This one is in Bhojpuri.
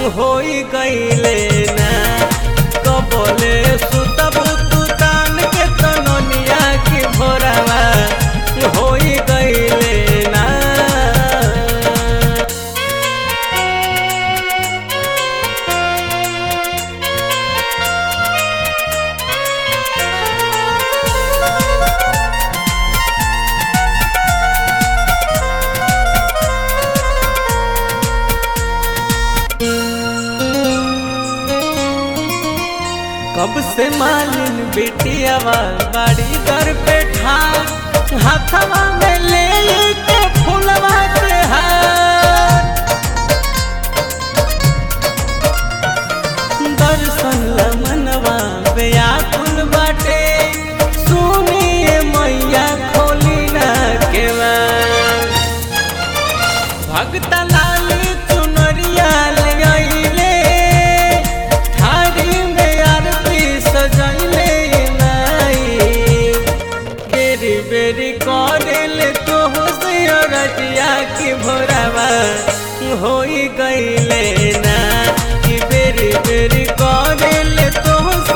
होई गईले ना कबले सुतब तू तान के तननिया की भोरावा होई गईले ना कब से मालिन बेटिया बाड़ी घर पे ठार हाथवा में ले के फूलवा के हार दर्शन लमनवा व्याकुल बाटे सुनिए मैया खोली ना केवार भगत लाली चुनरिया ले आइले थारी में आरती सजैले नाई बेरी बेरी करेले तो से रतिया की भोरावा होई गईले ना कि बेरी बेरी करेले तो